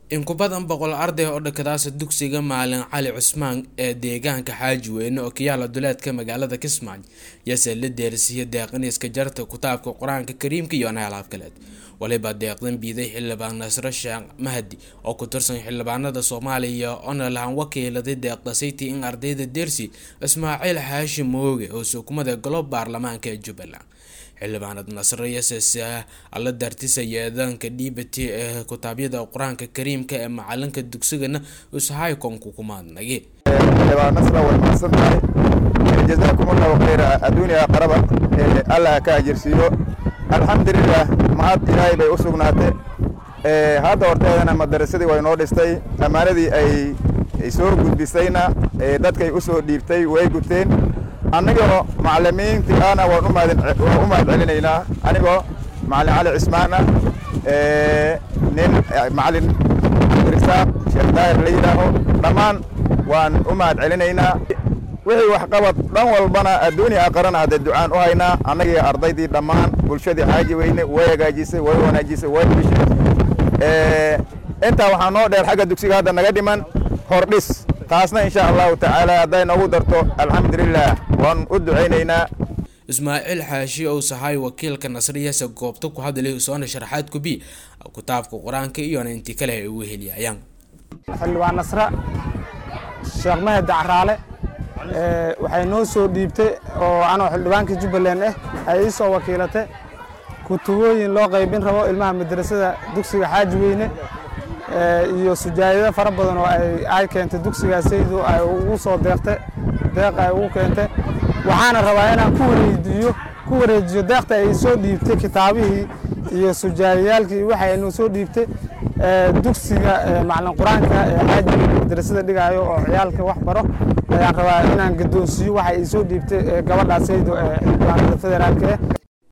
in ku badan boqol arday oo dhakadaasa dugsiga maalin cali cusmaan ee deegaanka xaaji weyne oo kayaala duleedka magaalada kismaayo yase la deersiiya deeqaniiska jarta kitaabka qur-aanka kariimka iyo naalaab kaleed waliba deeqdan biiday xildhibaan nasre sheekh mahdi oo ku tirsan xildhibaanada soomaaliya oona lahan wakiiladay deeqda sayti in ardayda dersi ismaaciil xaashi mooge oo sukumada golo baarlamaanka ee jubbaland xildhibaanad nasre yasese alla daartisaya eedaanka dhiibati ee kitaabyada qur-aanka kariimka ee macalinka dugsigana ushaykonku kumaadnagi xildhibaan nasra way mahadsan tahay jazaakum allahu khayra adduuniya qaraba allah ka ajirsiiyo alxamdulilah mahad ilaahay bay u sugnaatay hadda horteedana madarasadii way noo dhistay ammaanadii ay soo gudbisayna dadkay u soo dhiibtay way guteen annigoo macalimiintii ana waan u mahad celinaynaa anigoo macalin cali cismaana nin macalin risaaq sheekh daahir la yidhaaho dhammaan waan u mahad celinaynaa wixii waxqabad dhan walbana adduuniya aqarana hadde ducaan u haynaa annagii ardaydii dhammaan bulshadii xaaji weyne way hagaajisay way wanaajisay way bishay intaa waxaa noo dheer xagga dugsiga hadda naga dhiman hordhis taasna insha allahu tacaala hadday noogu darto alxamdulilah waan u ducaynaynaa ismaaciil xaashi ou sahay wakiilka nasriyase goobta ku hadlay soona sharaxaad kubi kitaabka qur-aanka iyona intii kale ay ugu heliyayaan xildhibaan nasre sheekh mahad dacraale waxay noo soo dhiibtay oo anoo xildhibaanka jubbaland ah ay ii soo wakiilatay kutubooyin loo qaybin rabo ilmaha madrasada dugsiga xaaji weyne iyo sujaayado fara badan oo ay keentay dugsigaasaydu ay ugu soo deeqtay deeq ay ugu keentay waxaana rabaa inaan ku wareejiyo ku wareejiyo deeqta ay soo dhiibtay kitaabihii iyo sujaayayaalkii waxa ay noo soo dhiibtay dugsiga macalin qur-aanka ee xaaji weyne madrasada dhigaayo oo ciyaalka wax baro ayaan rabaa inaan gadoonsiiyo waxa ay soo dhiibtay gabadhaasaydu ee xildhibaanada federaalka ah